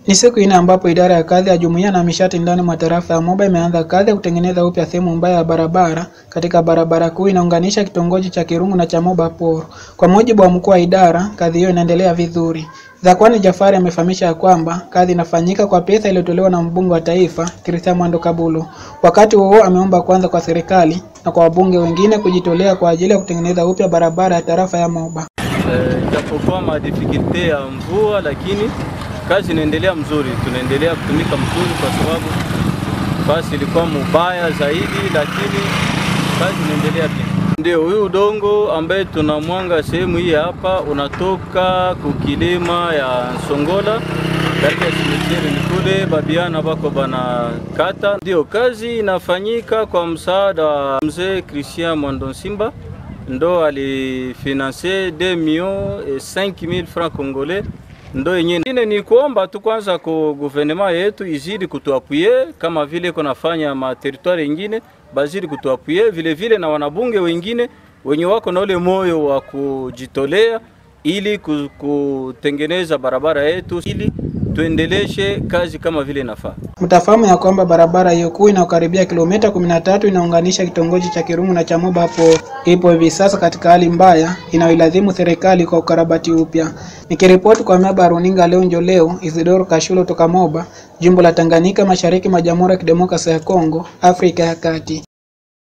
Ni siku ine ambapo idara ya kazi ya jumuiya na mishati ndani mwa tarafa ya Moba imeanza kazi ya kutengeneza upya sehemu mbaya ya barabara katika barabara kuu inaunganisha kitongoji cha Kirungu na cha Moba Poro. Kwa mujibu wa mkuu wa idara, kazi hiyo inaendelea vizuri. Zakwani Jafari amefahamisha ya kwamba kazi inafanyika kwa pesa iliyotolewa na mbunge wa taifa Christian Mwando Kabulu. Wakati huo ameomba kwanza kwa serikali na kwa wabunge wengine kujitolea kwa ajili ya kutengeneza upya barabara ya tarafa ya Moba. Japokuwa madifikulte ya mvua, lakini kazi inaendelea mzuri, tunaendelea kutumika mzuri, kwa sababu basi ilikuwa mubaya zaidi, lakini kazi inaendelea pia. Ndio huyu udongo ambaye tunamwanga sehemu hii hapa unatoka kukilima ya Songola katika simitieri ni kule babiana bako bana kata. Ndio kazi inafanyika kwa msaada wa mzee Christian Mwando Simba ndo alifinanse 2 millions et 5000 francs congolais ndo yenyewe. Ingine ni kuomba tu kwanza ku gouvernement yetu izidi kutuapuye kama vile kunafanya materitwari ingine, bazidi kutuapuye vile vile na wanabunge wengine wenye wako na ule moyo wa kujitolea ili kutengeneza barabara yetu ili tuendeleshe kazi kama vile inafaa. Mtafahamu ya kwamba barabara hiyo kuu inayokaribia kilomita 13 inaunganisha kitongoji cha Kirungu na cha Moba hapo ipo hivi sasa katika hali mbaya inayoilazimu serikali kwa ukarabati upya. Nikiripoti kwa miaba ya runinga leo njo leo, Isidoro Kashulo toka Moba, jimbo la Tanganyika, mashariki mwa Jamhuri ya Kidemokrasia ya Kongo, Afrika ya Kati.